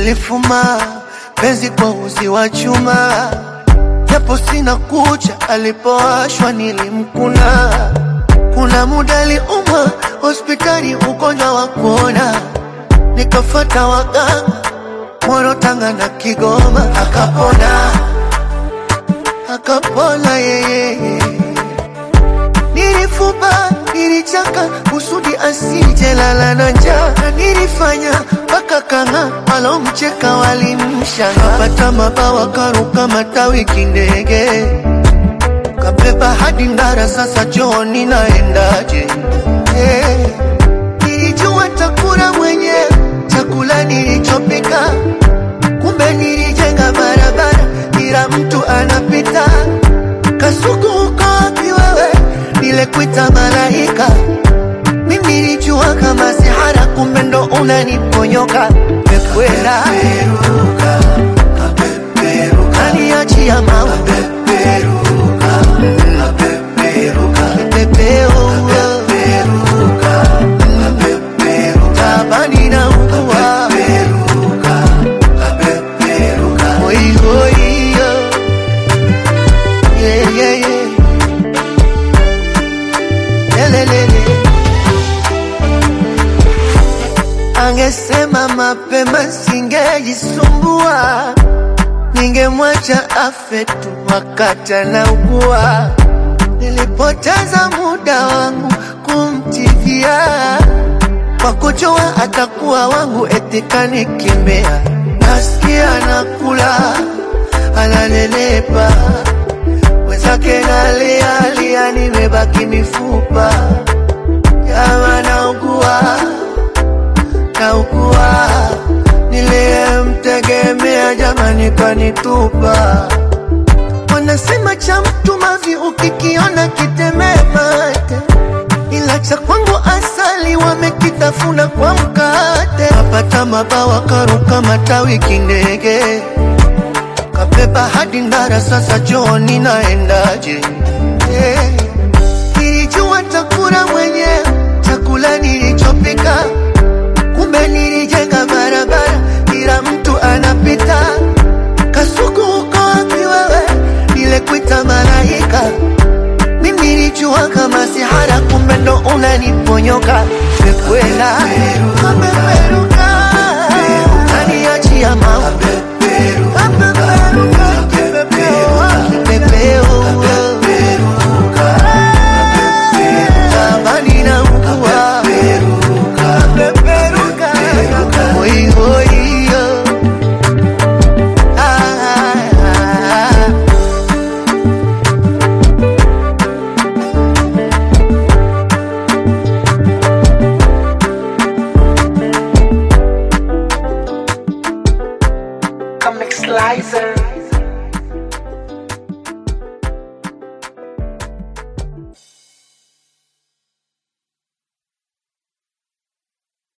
alifuma penzi kwa uzi wa chuma, japo sina kucha, alipowashwa nilimkuna. Kuna muda aliumwa hospitali, ugonjwa wa kuona, nikafata waganga Moro, Tanga na Kigoma, akapona akapona yeye. Nilifuba, nilichaka kusudi asije lala na njaa, na nilifanya mpaka kanga walomcheka walimshanga. Kapata mabawa karuka matawi kindege, kabeba hadi Ndara, sasa chooni naendaje? Hey, nilijua takula mwenyewe chakula nilichopika, kumbe nilijenga barabara kila mtu anapita. Kasuku uko wapi wewe? Nilekuita malaika, mimi nilijua kama sihara, kumbe ndo unaniponyoka. Mekwenda kaniachia mawe Kipepeo tabani na ukua Oi, oi, yo. Yeah, yeah, yeah. Lelelele. Angesema mapema singejisumbua, ningemwacha afe tu wakati anaugua. Nilipoteza muda wangu kumtivia kwa kujua atakuwa wangu, eti kanikimbia. Nasikia nakula ananelepa, wenzake nalialia, nimebaki mifupa. Jama naugua, naugua, niliyemtegemea jamani kanitupa. Wanasema cha mtu mavi ukikiona kitemee mate, ila cha kwangu asali wamekitafuna kwa mkate. Kapata mabawa karuka matawi kindege, kabeba hadi Ndara, sasa chooni naendaje? Hey, nilijua takula mwenyewe chakula nilichopika, kumbe nilijenga barabara kila mtu anapita. Kasuku uko wapi wewe? Nilekuita malaika, mimi nilijua kama sihara, kumbe ndo unaniponyoka. Mekwenda kapeperuka, kaniachia mawe Kapeperuka, kipepeo, tabani na ukua Kapeperuka, oi, oi, yo. Ah, ah, ah. Comic Slicer.